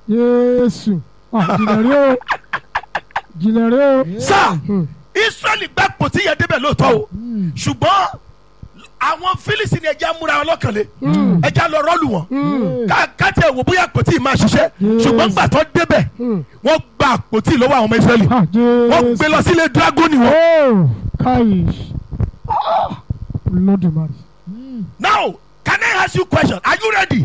Jésù. Ah, Jìnlẹ̀ rí o. Jìnlẹ̀ rí o. sá Hmm. israẹli gbà pòtí yẹn débẹ̀ lóòótọ́ o ṣùgbọ́n àwọn fílísì ni ẹja múra ọlọ́kànlé ẹja lọ rọ́ọ̀lù wọn ká káàtì ẹ̀wò bóyá pòtí máa ṣiṣẹ́ ṣùgbọ́n gbà tó débẹ̀ Hmm. wọ́n gba pòtí lọ́wọ́ àwọn ọmọ israẹli Ah, wọ́n Jésù. gbé lọ sílé dragoni wọn. Oh, káyì. Ah, Olódùmarè. now can I ask you question are you ready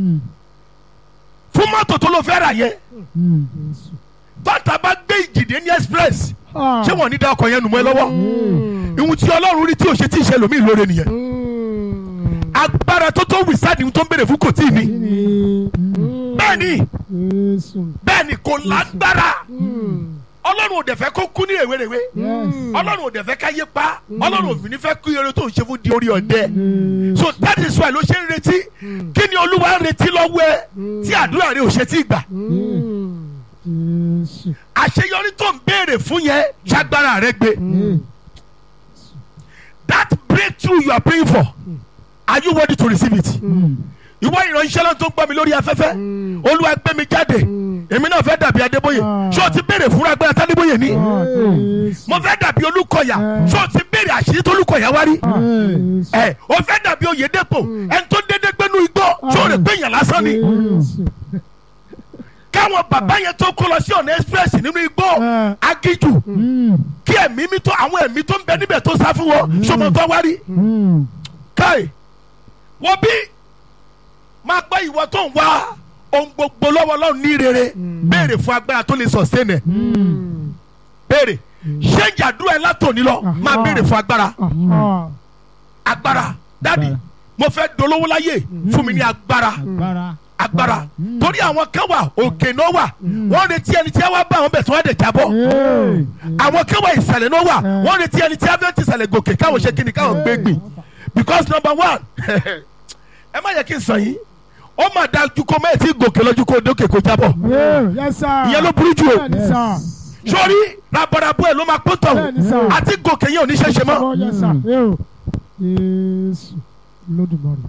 fún mọ́tò tó ló fẹ́ rà yẹn Jésù. tọ́ta bá gbé ìjìdé ní express Ah. ṣé wọ́n ní da ọkọ̀ yẹn nù mọ́ ẹ lọ́wọ́ Hmm. ìhun tí ọlọ́run rí tí ò ṣe tí ì ṣe lómi ìlóore nìyẹn Hmm. agbára tó tó wìsáàdì tó ń béèrè fún kò tí ì ní Ni. bẹ́ẹ̀ ni Jésù. bẹ́ẹ̀ ni kò lágbára Hmm. ọlọ́run ò dẹ̀ fẹ́ kó kú ní rèwerèwe Yes. ọlọ́run ò dẹ̀ fẹ́ ká yé pa ọlọ́run ò fi ní fẹ́ kú eré tó ń ṣe fún di orí ọ̀dẹ Jésù. so that is why ló ṣe ń retí kí ni olúwa ń retí lọ́wọ́ ẹ tí àdúrà rẹ ò ṣe tí ì gbà Hmm. Jésù. àṣeyọrí tó ń béèrè fún yẹn ṣagbára rẹ gbé Hmm. that breakthrough you are praying for are you ready to receive it ìwọ ìránṣẹ́ lọ́n tó ń gbọ́ mi lórí afẹ́fẹ́ olúwa gbé mi jáde èmi náà fẹ́ dàbí adébóyè ṣé o ti béèrè fún agbára tádébóyè ní Ah, Jésù. mo fẹ́ dàbí olúkọ̀yà Mm. ṣé o ti béèrè àṣírí tó olúkọ̀yà wá rí Ah, Jésù. ẹ o fẹ́ dàbí oyèdèpò ẹni tó dédé gbénu igbó ṣé o rè pé èèyàn lásán ni Jésù. káwọn bàbá yẹn tó kó lọ sí ọ̀nà express nínú igbó Mm. agíjù Hmm. kí ẹ̀mí mi tó àwọn ẹ̀mí tó ń bẹ níbẹ̀ tó sá fún wọn ṣọmọ tó wá rí Hmm. káì wọ́n bí máa gbọ́ ìwọ tó ń wá ohun gbogbo lọ́wọ́ lọ́run ní rere béèrè fún agbára tó lè sustain ẹ̀ Hmm. béèrè ṣé ìjàdúrà ẹ látòní lọ máa Aha. béèrè fún agbára Ah. agbára dádì mo fẹ́ dolówó láyé fún mi ní agbára agbára agbára torí àwọn kan wà òkè náà wà wọ́n retí ẹni tí wọ́n bá àwọn bẹ̀ tí wọ́n dẹ̀ jábọ́ Hey. àwọn kan wà ìsàlẹ̀ náà wà Mm. wọ́n retí ẹni tí wọ́n fẹ́ ti ìsàlẹ̀ gòkè káwọn ṣe kíni káwọn gbé gbìn because number one ẹ má yẹ kí n sàn yín ó mà dájú kó mẹ́ẹ̀ tí gòkè lọ́jú kó dókè kó jábọ̀ Yeah, yes, sir. ìyẹn ló burú jù o Bẹ́ẹ̀ni, sir. sórí rabarabo ẹ̀ ló máa pọ́n tọ̀hún Bẹ́ẹ̀ni, sir. àti gòkè yẹn ò ní ṣẹ̀ṣẹ̀ mọ́ Oh, yes, sir. Yo. Jésù. Olódùmarè.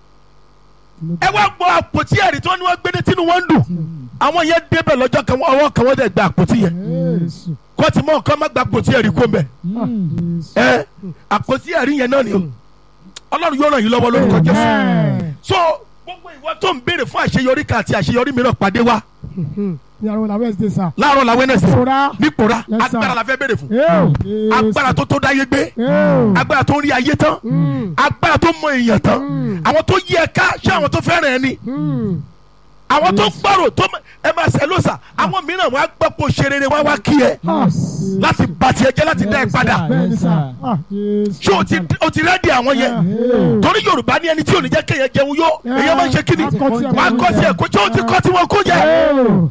ẹ wá gbọ́ àpótí ẹ̀rí tí wọ́n ní wọ́n gbé ní tínú wọn ń dùn àwọn yẹn débẹ̀ lọ́jọ́ kan wọ́n ọwọ́ kan wọ́n dẹ̀ gba àpótí yẹn Jésù. kó tí mọ́ nǹkan má gba àpótí ẹ̀rí kó mbẹ̀ Ah, Jésù. ẹ àpótí ẹ̀rí yẹn náà ni o ọlọ́run yóò ràn yín lọ́wọ́ lórúkọ jésù Amen. so gbogbo ìwọ tó ń béèrè fún àṣeyọrí kan àti àṣeyọrí mìíràn pàdé wa Hmm. Yàrá la Wednesday, sir. láàárọ̀ la wẹ́nẹ̀sì Fura. nípòrá Yes, sir. agbára la fẹ́ béèrè fún Yo. agbára tó tó dáyé gbé Yo. agbára tó ń rí ayé tán Hmm. agbára tó mọ èèyàn tán Mm. àwọn tó yí ẹ ká ṣé àwọn tó fẹ́ràn ẹ ni Hmm. àwọn tó gbọ́rò tó mọ- ẹ máa ṣe lóṣà àwọn mìíràn wọn á gbọ́ pé o ṣe rere wọn á wá kí ẹ Ah. láti bà tiẹ̀ jẹ́ láti dá ẹ Yes, padà sir. Bẹ́ẹ̀ni, Yes, sir. sir. Ah, Jésù. ṣé o ti o ti rẹ́dì àwọn yẹn Yeah. torí yorùbá ní ẹni tí ò ní jẹ́ kéèyàn jẹun yó Yeah. èèyàn máa ń ṣe kíni Akọ tí ẹ wọn á kó kọ́ jẹ. tiẹ̀ kó ṣé o ti kọ́ tí wọn kó jẹ. Yo.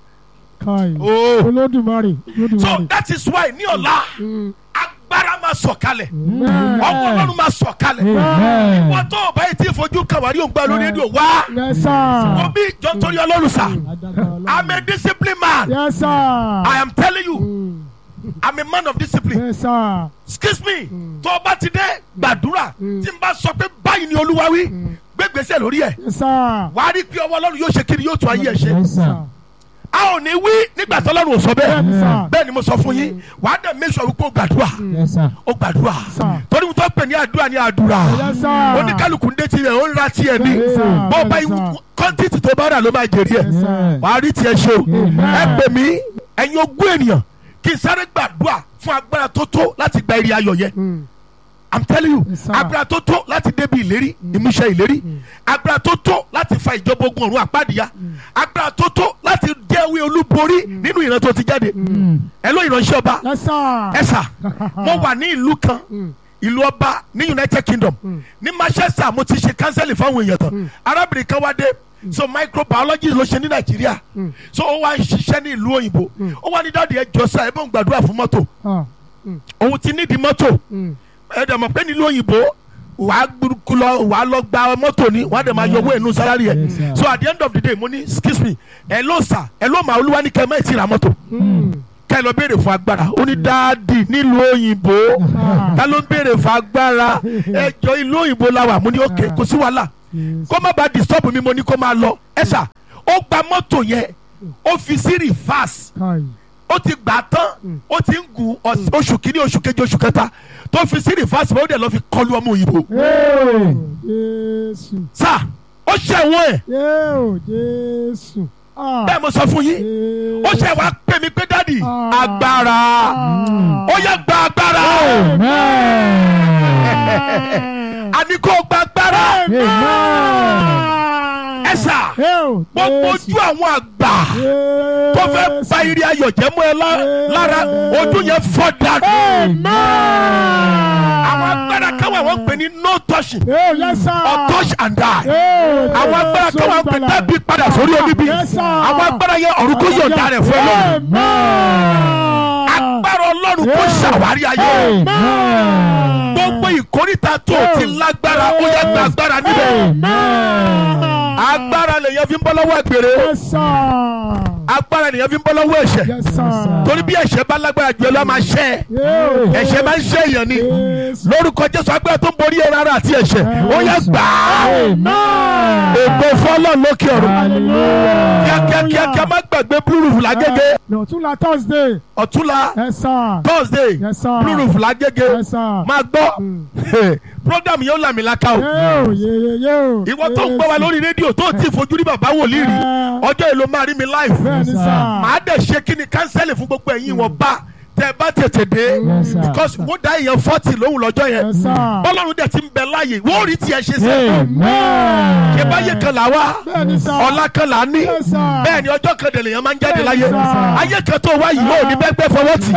Kai. Oh. Olódùmarè. so Olódùmarè. that is why ní ọ̀la agbára máa sọ̀kalẹ̀ Amen. ọwọ́ ọlọ́run máa sọ̀kalẹ̀ Amen. wọ́n tó o bá yìí tí fojú kàwárí òǹgbà lórí rédíò wá Yes, sir. wọ́n bí ìjọ torí ọlọ́run sà Adágbára Ọlọ́run. I'm a disciplined man Yes, sir. I am telling you Hmm. I'm a man of discipline Yes, sir. excuse me tó o bá ti dé gbàdúrà tí n bá sọ pé báyìí ni olúwa wí gbégbèsè lórí ẹ̀ Yes, sir. wàá rí pé ọwọ́ ọlọ́run yóò ṣe kiri yóò tún ayé ẹ̀ ṣe Yes, sir. a ò ní wí nígbà tí ọlọ́run ò sọ bẹ́ẹ̀ Bẹ́ẹ̀ni, sir. bẹ́ẹ̀ ni mo sọ fún yín wàá dẹ̀ make sure wípé o gbàdúrà Yes, sir. o gbàdúrà Sir. torí mo tọ́ pè ní àdúrà ní àdúrà Yes, sir. oníkálukú ń dé tirẹ̀ ó ń ra tiẹ̀ ní Yes, sir. bó bá Yes, sir. kọ́ńtìtì tó bá rà ló máa jèrè ẹ̀ Yes, sir. wàá rí tiẹ̀ ṣe o Amen. ẹ pè mí ẹ̀yin ogún ènìyàn kí n sáré gbàdúrà fún agbára tó tó láti gba èrè ayọ̀ yẹn Hmm. i'm telling you Yes, sir. agbára tó tó láti débi ìlérí ìmúṣẹ ìlérí agbára tó tó láti fa ìjọba ogun ọ̀run àpáàdìyà agbára tó tó láti jẹ́wé olúborí nínú ìran tó ti jáde ẹ ló ìránṣẹ́ ọba Yes, sir. ẹ sà mo wà ní ìlú kan ìlú ọba ní united kingdom ní manchester mo ti ṣe kánsẹ́lì fáwọn èèyàn tán arábìnrin kan wá dé so microbiology ló ṣe ní nàìjíríà so ó wá ń ṣiṣẹ́ ní ìlú òyìnbó ó wá ní dáàdi ẹ jọ sá ẹ bọ́ ń gbàdúrà fún mọ́tò Ah. òun ti nídìí mọ́tò Hmm. ẹ dẹ̀ mọ̀ pé nílùú òyìnbó wàá gbúrúkú lọ wàá lọ gba mọ́tò ni wàá dẹ̀ máa yọ owó ẹ̀nu sálárì ẹ̀ Yes, sir. so at the end of the day mo ní excuse me ẹ ló sà ẹ ló máa olúwa ní kẹ́ ẹ má ti ra mọ́tò Hmm. ká ẹ lọ béèrè fún agbára ó ní dáàdì nílùú òyìnbó ká ló ń béèrè fún agbára ẹjọ́ ìlú òyìnbó la wà mo ní òkè kò sí wàhálà Yes. kó má bàa disturb mi mo ní kó máa lọ ẹ sà ó gba mọ́tò yẹn ó fi sí reverse káì ó ti gbà tán ó ti ń gun ọ̀s- oṣù kìíní oṣù kejì oṣù kẹta tó fi sí reverse ó dẹ̀ lọ́ fi kọlu ọmọ òyìnbó Ee, jésù sá ó ṣẹ̀wọ̀n ẹ̀ yóò jésù Ah, bẹ́ẹ̀ mo sọ fún yín Jésù. ó ṣe wá pè mí pé dádì Ah. agbára Ah. ó yẹ gba agbára àní kò gba agbára ẹ sà Yóò gbogbo Jésù. ojú àwọn àgbà tó fẹ́ ba ire ayọ̀ jẹ́ mọ́ ẹ lá- lára ojú yẹn fọ́ dànù. àwọn agbára káwọn àwọn pè ní no touching Yóò yẹ sá. or touch and die. Yóò àwọn agbára Jésù káwọn pè gbàlà. dábì padà sórí oníbí. Yes, sir. àwọn agbára yẹn ọ̀run kò yọ̀ǹda rẹ̀ fún ẹ lónìí. Amen. agbára ọlọ́run kò ṣàwárí ayé. gbogbo ìkórìtà tó o ti lágbára ó yẹ gba agbára níbẹ̀. agbára lèyàn fi ń bọ́ lọ́wọ́ àgbèrè. Yes, sir. agbára lèyàn fi ń bọ́ lọ́wọ́ ẹ̀ṣẹ̀. Yes, sir. torí bí ẹ̀ṣẹ̀ bá lágbára jù ẹ lọ́ máa ṣẹ́ ẹ. Yóò. ẹ̀ṣẹ̀ máa ń ṣe èèyàn ni. Yes. lórúkọ jésù agbára tó ń borí ẹran ara àti ẹ̀ṣẹ̀ ó yẹ gbà á. Amen. ègbò fọlọ́ lókè ọ̀run. Hallelujah. kíákíákíá má gbàgbé blue roof lágége Lọ́túnla Thursday. ọ̀túnla Yes, sir. thursday Yes, sir. blue roof lágége Yes, sir. máa gbọ́ program yóò làmì laka o Yóò yé yóò. ìwọ tó ń gbọ́ wa lórí rédíò tó ti fojú rí bàbá wòlíì rí Eh. ọjọ́ èlò máa rí mi live Bẹ́ẹ̀ni sá. màá dẹ̀ ṣe kí ni kánsẹ́lì fún gbogbo ẹ̀yin wọn bá tẹ bá tètè dé Yes, sir. because wọ́n dá èèyàn forty lóhùn lọ́jọ́ yẹn Yes, sir. bọ́lọ́run dẹ̀ ti ń bẹ láàyè wọ́n rí tiẹ̀ ṣe sẹ́ Amen. ìbáyé kan là wá Bẹ́ẹ̀ni sá. ọ̀la kan là ní Yes, sir. bẹ́ẹ̀ ni ọjọ́ kan dẹ̀ lèèyàn máa ń jáde Yes, láyé sir. ayé kan tó wá yìí yóò ní bẹ́gbẹ́ fọwọ́ tì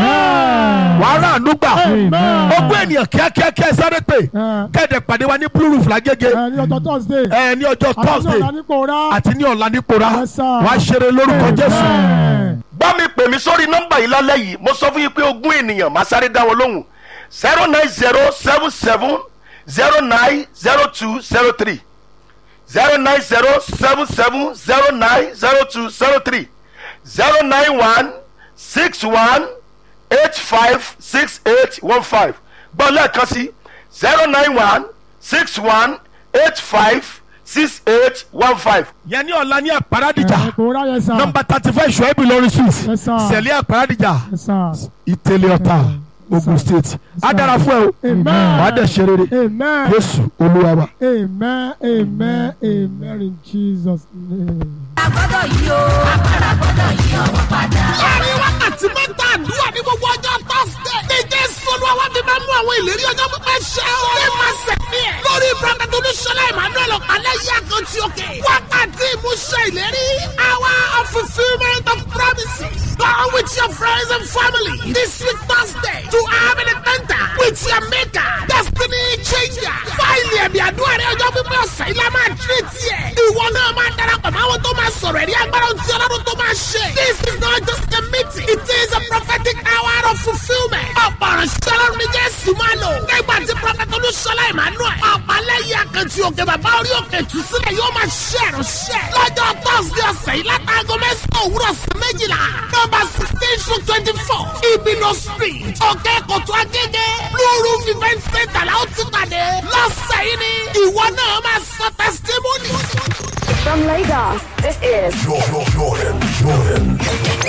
Amen. wàá rà àánú gbà Amen. ogún ènìyàn kíákíá kí ẹ sáré pé Eh. kẹ́ẹ̀dẹ̀ pàdé wa ní blue roof lágége Ẹ ní ọjọ́ Thursday. ẹ ní ọjọ́ Àti thursday ọ̀la nípò rá. àti ní ọ̀la nípora Yes, sir. wàá ṣeré lórúkọ jésù. Amen. bá mi pè mí sórí nọ́mbà yìí lálẹ́ yìí mo sọ fún yín pé ogún ènìyàn máa sáré dá wọn lóhùn zero nine zero seven seven zero nine zero two zero three zero nine zero seven seven zero nine zero two zero three zero nine one six one eight five six eight one five gbọ́ lẹ́ẹ̀kan sí zero nine one six one eight five six eight one five. yẹn ní ọ̀la ní àpárádìjà Ẹ kò rá yẹn sá. nọmba thirty five ṣùgbọ́n ìlọrin street Yes, sir. sẹ̀lẹ̀ àpárádìjà Yes, sir. ìtẹ̀lẹ̀ ọ̀tà ogun state á dára fún ẹ o Amen. wàá dẹ̀ ṣe rere Amen. jésù olúwa wa. Amen. Amen. Amen. In Jesus' name. agbọ́dọ̀ yìí o agbára gbọ́dọ̀ yí ọwọ́ padà. láàrin wákàtí mẹ́ta àdúrà ní gbogbo ọjọ́ tọ́sídẹ̀. ní jésù olúwa wá fi máa mú àwọn ìlérí ọjọ́ pípẹ́ ṣẹ o. ní máa sẹ̀mí ẹ̀. lórí prophet olúṣọlá emmanuel ọ̀pálẹ̀ yí àkàntì òkè. wákàtí ìmúṣẹ ìlérí. hour of fulfilment of promises. Go with your friends and family this week Thursday to have an encounter with your maker. Destiny changer. Fáìlì ẹ̀mí àdúrà rẹ̀ ọjọ́ pípẹ́ ọ̀sẹ̀ ilé máa tírè tiẹ̀. Ìwọ náà máa darapọ̀ mọ́ àwọn tó máa sọ̀rọ̀ ẹ̀rí agbára tí ọlọ́run tó máa ṣe. This is not just a meeting. It is a prophetic hour of fulfilment. Ọ̀pọ̀ ìránṣẹ́ ọlọ́run ní Jésù máa lò. Nígbà tí Prọfẹ̀tì Olúṣọlá Emmanuel. Ọ̀pálẹ́yìn àkàntì òkè bàbá orí òkè tù sílẹ̀ yóò máa ṣe ìránṣẹ́. Lọ́jọ́ Thursday ọ̀sẹ̀ yìí látàgọ́ mẹ́sàn-án òwúrọ̀ sí méjìlá. Nọ́mbà sixteen to twenty-four. Ibino street. Òkè Kòtò Agége. Blue Roof event center la ó ti pàdé. Lọ́sẹ̀ yìí ni ìwọ náà máa sọ testimony. From Lagos, this is Jordan, Jordan, Jordan.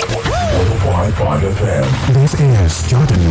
105.5 FM. This is Jordan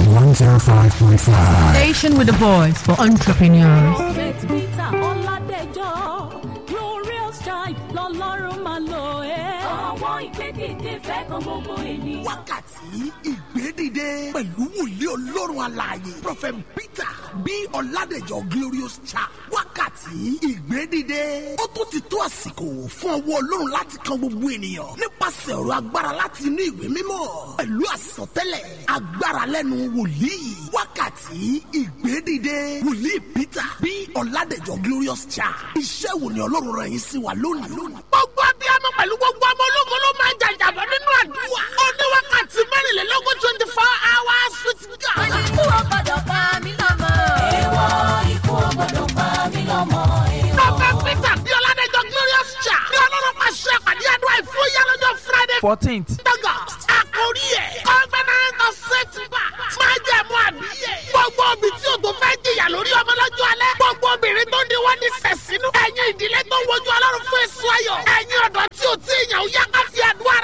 105.5. Station with a voice for entrepreneurs. Prophet Peter Ọládẹjọ́ glorious child lọ́lọ́run máa lò ẹ́. Àwọn ìgbẹ́dìde fẹ́ kan gbogbo ènìyàn. wákàtí ìgbédìde pẹ̀lú wòlíì ọlọ́run alààyè prophet peter bí ọ̀làdẹ̀jọ́ glorious child wákàtí ìgbédìde ó tún ti tó àsìkò fún ọwọ́ ọlọ́run láti kan gbogbo ènìyàn nípasẹ̀ ọ̀rọ̀ agbára láti inú ìwé mímọ́ pẹ̀lú àsọtẹ́lẹ̀ agbára lẹ́nu wòlíì wákàtí ìgbédìde wòlíì peter bí ọ̀làdẹ̀jọ́ glorious child iṣẹ́ wo ni ọlọ́run rẹ̀ yín sí wa lónìí. gbogbo abiyamọ pẹ̀lú gbogbo ọmọ ológun ló máa ń jàjàbọ̀ nínú àdúrà. ó ní wákàtí mẹ́rìnlélógún twenty four hours with God. Ikú ò gbọ́dọ̀ pa mí lọ́mọ. Èèwọ̀ ikú ò gbọ́dọ̀ pa mí lọ́mọ. Prophet Peter bí Ọládẹ́jọ́ Glorious Church ní ọlọ́run máa ṣe àpàdé àdúrà ìfúyà lọ́jọ́ Friday fourteenth August. Àkórí ẹ̀ Covenant of Setback máa jẹ́ mú àbíyẹ̀. Gbogbo obì tí o tó fẹ́ jìyà lórí ọmọ lọ́jọ́ alẹ́. Gbogbo obìnrin tó ń di wọ́n ní sẹ̀sínú. Ẹ̀yin ìdílé tó ń wojú ọlọ́run fún èso ayọ̀. Ẹ̀yin ọ̀dọ́ tí o ti yàn ó yá ká fi àdúrà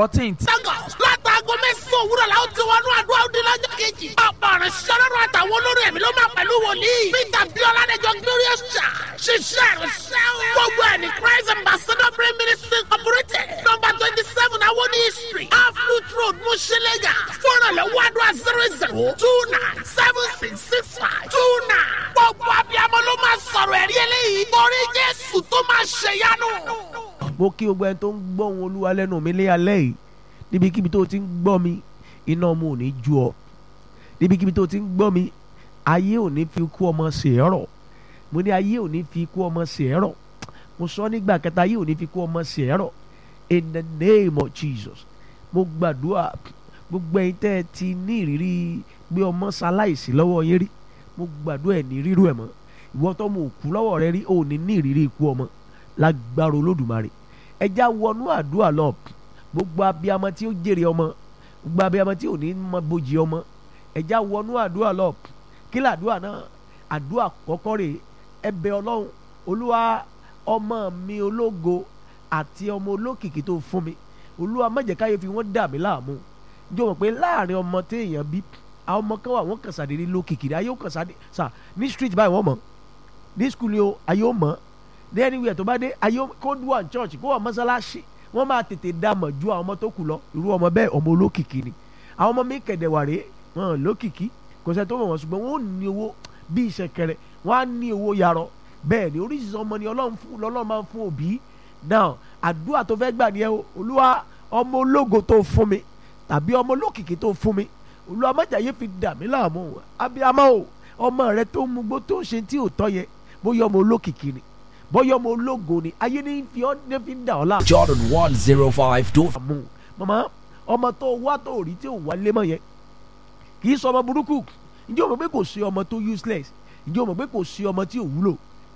fourteenth. Lagos látàgọ mẹ́sàn-án òwúrọ̀ la ó ti wọnú àdúrà òde lọ́jọ́ kejì. ọ̀pọ̀ ọ̀rẹ́ sọ́lọ́run àtàwọn olórí ẹ̀mí ló máa pẹ̀lú wòlíì. Peter Biola Adéjọ Glorious Church ṣiṣẹ́ ìrìnsẹ́ o. gbogbo ẹ̀ ní Christ Ambassador Prayer Ministry Incorporated number twenty seven Awoni Street Aflut Road Mushilega fúnrànlọ́wọ́ àdúrà zero zero two nine seven six six five two nine. gbogbo abiyamọ ló máa sọ̀rọ̀ ẹ̀rí eléyìí. torí Jésù tó máa ṣèyanu mo kí gbogbo ẹni tó ń gbọ́ ohun olúwa lẹ́nu mi lé alẹ́ yìí níbikíbi tó ti ń gbọ́ mi iná ọmọ ò ní ju ọ níbikíbi tó ti ń gbọ́ mi ayé ò ní fi ikú ọmọ ṣe é rọ̀ mo ní ayé ò ní fi ikú ọmọ ṣe é rọ̀ mo sọ nígbà kẹta ayé ò ní fi ikú ọmọ ṣe é rọ̀ in the name of Jesus mo gbàdúrà gbogbo ẹ̀yin tẹ́ ẹ ti ní ìrírí gbé ọmọ ṣaláìsí lọ́wọ́ yín rí mo gbàdúrà ẹ̀ ní rírú ẹ̀ mọ́ ìwọ tó mo kú lọ́wọ́ rẹ rí ò ní ní ìrírí ikú ọmọ lágbára olódùmarè ẹja wọnú àdúrà lọ gbogbo abiyamọ tí ó jèrè ọmọ gbogbo abiyamọ tí ò ní mọ bójì ọmọ ẹja wọnú àdúrà lọ kí làdúrà náà àdúrà kọ́kọ́ rè ẹ̀bẹ̀ Ọlọ́run Olúwa ọmọ mi ológo àti ọmọ olókìkí tó fún mi Olúwa má jẹ́ káyé fi wọ́n dà mí láàmú jọ mọ̀ pé láàrin ọmọ téèyàn bí àwọn ọmọ kan wà wọ́n kàn sàdédé lókìkí ayé ó kàn sàdé sà ní street báyìí wọ́n mọ̀ ní school ni o ayé ó mọ̀ ní anywhere tó bá dé ayé kó dùn à church kó wà mọ́sálásí wọ́n máa tètè dá mọ̀ ju àwọn ọmọ tó kù lọ irú ọmọ bẹ́ẹ̀ ọmọ olókìkí ni àwọn ọmọ mi kẹ̀dẹ̀ wà rèé wọn lókìkí kò sẹ́ tó mọ̀ wọ́n ṣùgbọ́n wọ́n ò ní owó bí ìṣẹ̀kẹ̀rẹ̀ wọ́n á ní owó yarọ bẹ́ẹ̀ ni oríṣiríṣi ọmọ ni ọlọ́run fún lọ́lọ́run máa ń fún òbí now àdúrà tó fẹ́ gbà nìyẹn o olúwa ọmọ ológo tó fún mi tàbí ọmọ olókìkí tó fún mi olúwa májàyé fi dà mí láàmú abiyamọ o ọmọ rẹ tó mú gbó tó ṣe tí ò tọ́ yẹ bóyá ọmọ olókìkí ni bóyá ọmọ ológo ni ayé ní fi ọ́ ní fi ń dà ọ́ láàmú. Jordan one zero five two. àmú mama ọmọ tó wá tó rí tí ò wá lé mọ́ yẹn kì í sọ ọmọ burúkú ǹjẹ́ o mọ̀ pé kò sí ọmọ tó useless ǹjẹ́ o mọ̀ pé kò sí ọmọ tí ò wúlò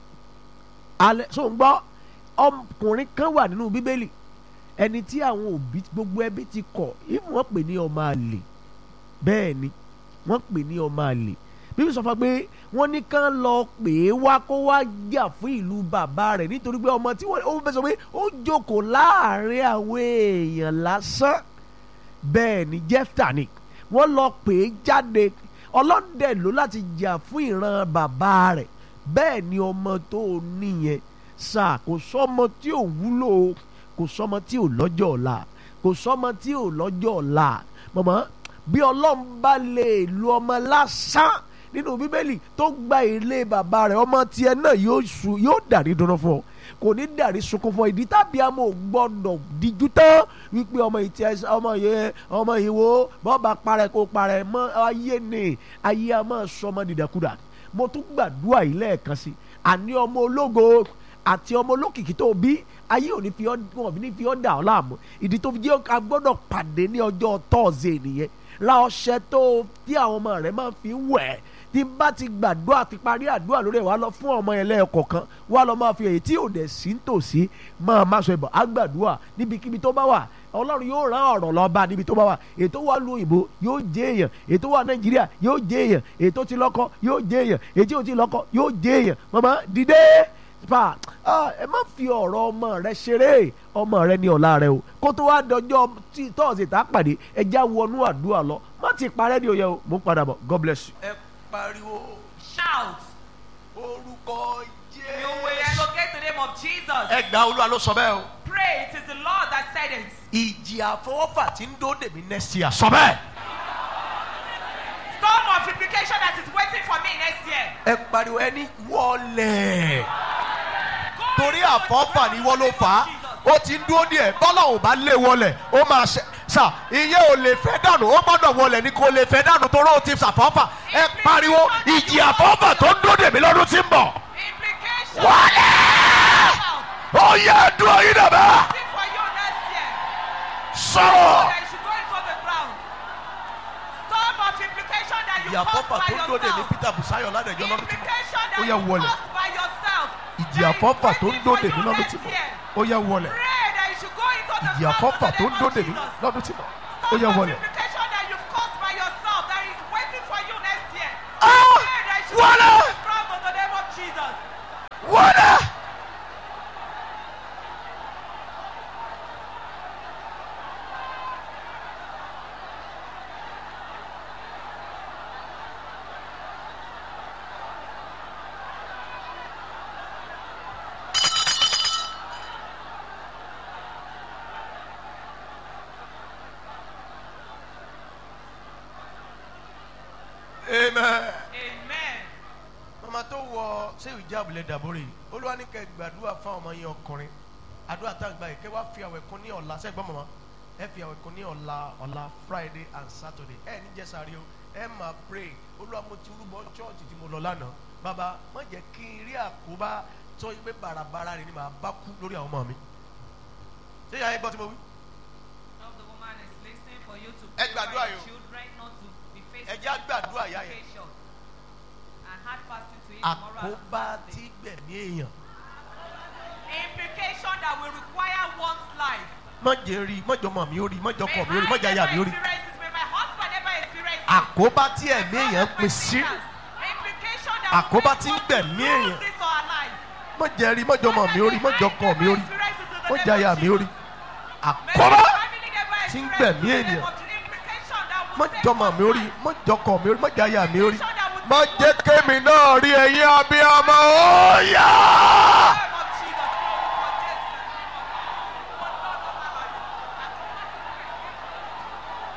alẹ́ so ń gbọ́ ọkùnrin kan wà nínú bíbélì ẹni tí àwọn òbí gbogbo ẹbí ti kọ̀ ìfún wọn pè ní ọmọ àlè bẹ́ẹ̀ ni wọ́n pè ní ọmọ àlè bíbí sọ fún wa pé wọ́n ní kán lọ pè é wá kó wá jà fún ìlú bàbá rẹ̀ nítorí pé ọmọ tí wọ́n ó fẹ́ sọ pé ó jókòó láàrin àwọn èèyàn lásán bẹ́ẹ̀ ni jẹ́fta ni wọ́n lọ pè é jáde ọlọ́dẹ ló láti jà fún ìran bàbá rẹ̀ bẹ́ẹ̀ ni ọmọ tó níyẹn sáà kò sọ́mọ tí ò wúlò kò sọ́mọ tí ò lọ́jọ́ ọ̀la kò sọ́mọ tí ò lọ́jọ́ ọ̀la mọ̀mọ́ bí ọlọ́run bá lè lu ọmọ lásán nínú bíbélì tó gba ilé bàbá rẹ̀ ọmọ tiẹ̀ náà yóò su yóò dàrí dunu fún ọ kò ní dàrí sunkún fún ọ ìdí tàbí àmọ́ ò gbọ́dọ̀ díjú tán wípé ọmọ yìí tiẹ̀ ọmọ yìí ọmọ yìí wo bọ́ọ̀bà parẹ́ kó parẹ́ mọ́ ayé ni ayé a máa sọ ọmọ dìdàkudà mo tún gbàdúrà yìí lẹ́ẹ̀kan sí àní ọmọ ológo àti ọmọ olókìkí tó bí ayé ò ní fi ọ́ wọn ní fi ọ́ dà ọ́ láàmú ìdí tó fi jẹ́ a gbọ́dọ̀ pàdé ní ọjọ́ tọ́ọ̀sì nìyẹn ra ọṣẹ tó tí àwọn ọmọ rẹ máa fi wẹ̀ tí bá ti gbàdúrà ti parí àdúrà lórí ẹ̀ wá lọ fún ọmọ yẹn lẹ́ẹ̀kọ̀kan wá lọ máa fi èyí tí ò dẹ̀ sí nítòsí máa má sọ ìbọn àgbàdúrà níbikíbi tó bá wà ọlọ́run yóò rán ọ̀rọ̀ lọ bá níbi tó bá wà ètò wà lu òyìnbó yóò jẹ́ èèyàn ètò wà nàìjíríà yóò jẹ́ èèyàn ètò ti lọ́kọ yóò jẹ́ èèyàn ètò ò ti lọ́kọ yóò jẹ́ èèyàn màmá dìde pa ẹ má fi ọ̀rọ̀ ọmọ rẹ ṣeré ọmọ rẹ ní ọ̀la rẹ o kó tó wá dọjọ́ tọ́ọ̀sì tá a pàdé ẹ já wọnú àdúrà lọ má ti parẹ́ ní oyè o mo ń padà bọ̀ God bless you. ẹ pariwo Shout. orúkọ You will elocate the name of Jesus. ẹ gba olúwa ló sọ bẹ́ẹ̀ o. Pray. It is the Lord that said it. ìjì àfọwọ́fà tí ń dó dèmí next year sọ bẹ́ẹ̀. Storm of implication that is waiting for me next year. ẹ pariwo ẹni wọlé torí àfọ́fà ni wọ́n ló fà á ó ti ń dúró díẹ̀ bọ́lá ò bá lé wọlé ó máa ṣe sà ìyẹn ò lè fẹ́ dànù ó gbọ́dọ̀ wọlé ni kò lè fẹ́ dànù torí ó ti ṣàfọ́fà ẹ pariwo ìjì àfọ́fà tó ń dúró dèmí lọ́dún tí ń bọ̀ wọlé ó yẹ dúró yín dàbẹ́ sọ̀rọ̀. Storm of implication that you ìjì caused àfọ́fà by tó ń dúró dèmí yourself. Peter Busayo ládẹjọ́ lọ́dún tí ń bọ̀ Implication ó that yẹ you wọlé caused by yourself. ìjì àfọ́fà tó ń dúró dèmí lọ́dún tí ń bọ̀ ó yẹ wọlé Pray that you should go into the ìjì ground àfọ́fà in the tó ń name dúró of dèmí Jesus. lọ́dún tí ń bọ̀ ó Storm yẹ of wọlé. implication that you've caused by yourself that is waiting for you next year. Ah! Pray that you should Wọlé! go into the ground in the name of Jesus. wọlé. ṣé ìjà àbúlé dàbórè olúwa ní kẹ́ gbàdúrà fún ọmọ yẹn ọkùnrin àdúrà tá à ń gbà yìí kẹ́ wá fi àwẹ̀ kún ní ọ̀la sẹ́gbọ́n mọ̀mọ́ ẹ fi àwẹ̀ kún ní ọ̀la ọ̀la friday and saturday ẹ ní jẹ́sàrí o ẹ máa pray olúwa mo ti rúbọ chọ́ọ̀tì tí mo lọ lánàá bàbá má jẹ́ kí n rí àkóbá tó yí pé bàràbàrà rẹ̀ ni màá bá kú lórí àwọn ọmọ mi ṣé ìyá yẹn gbọ́ tí mo wí. Now the woman is listening for you to Ẹ gbàdúrà pray yìí o. children not to be faced ẹ jẹ́ àgbàdúrà ìyá yẹn education and hard fasting to eat tomorrow and àkóbá Saturday. tí gbẹ̀mí èèyàn Implication that will require one's life. má jẹ́ rí má jọ mọ̀ mí ó rí má jọ kọ̀ mí ó rí má jẹ́ aya mi ó rí Experience this, may my husband never experience it. àkóbá tí ẹ̀mí èèyàn pín sí Implication that àkóbá will tí ń make gbẹ̀mí us èèyàn lose this our life. má jẹ́ rí má jọ mọ̀ mí ó rí má jọ kọ̀ mí ó rí má jẹ́ aya mi ó rí àkóbá tí ń gbẹ̀mí èèyàn má jọ mọ̀ mí ó rí má jọ kọ̀ mí ó rí má jẹ́ aya mi ó rí má jẹ́ kémi náà rí